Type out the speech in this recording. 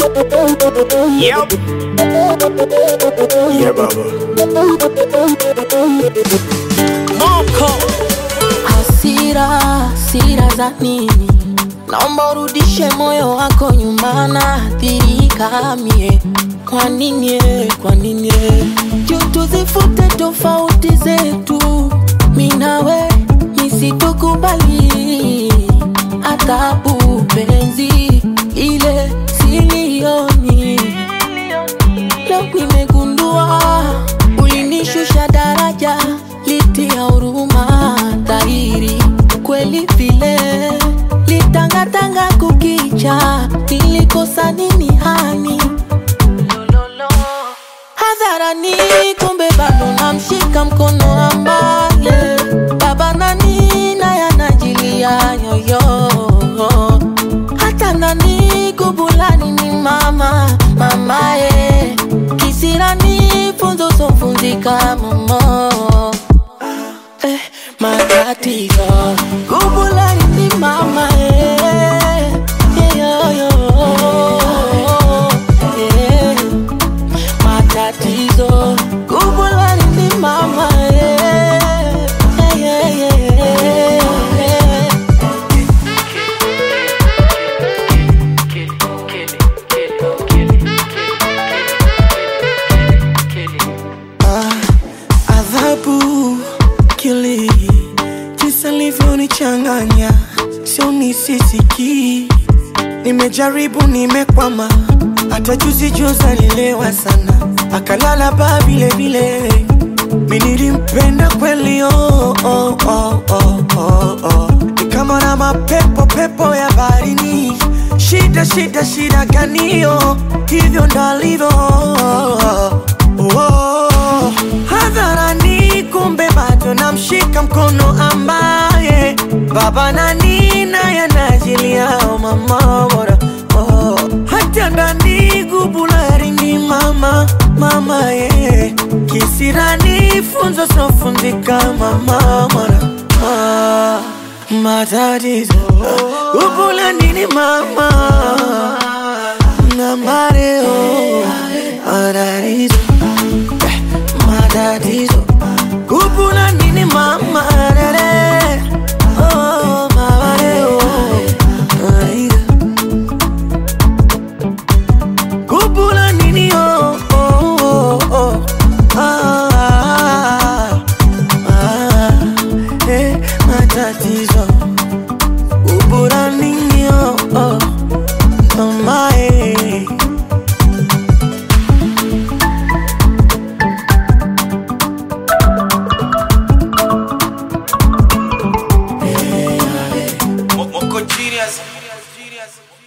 Yep. Yeah, baba. Moko hasira, hasira za nini? Naomba urudishe moyo wako nyuma, naathirika mie. Kwa nini? eh, Kwa nini? eh? Juu tuzifute tofauti zetu, mi nawe nisitukubali adhabu penzi ile silioni Leo nimegundua ulinishusha daraja, litia huruma dhahiri kweli vile litangatanga kukicha, nilikosa nini hani hadharani, kumbe bado namshika mkono ambaye baba nani naye anajilia yoyo hata nani kubulani ni mama mamaye kisirani funzo sofunzika momo eh, matatizo kubulani ni mama eh, yeyoyo eh, matatizo kubulani ni mama eh, eh, eh, eh, eh. adhabu kili jinsi alivyonichanganya sio nisisikii nimejaribu nimekwama hata juzi juzi alilewa sana akalala baa vile vile mi nilimpenda kweli oh, oh, oh, oh, oh, oh. Ni kama na mapepo pepo ya baharini shida shida shida ganio hivyo ndalivyo oh, oh. hadharani kumbe bado namshika mkono ambaye baba nani naye anajiliao mama bora oh. hata ndani gubulari ni mama mama ye kisirani funzo sofunzika mama mora ah, matatizo gubulani ni mama na mareo matatizo eh, matatizo Kupula nini mama rere Oh mama reo Aida Kupula nini oh oh oh oh ah, ah, ah, eh, matatizo Kupula nini oh oh Mama eh Moko genius.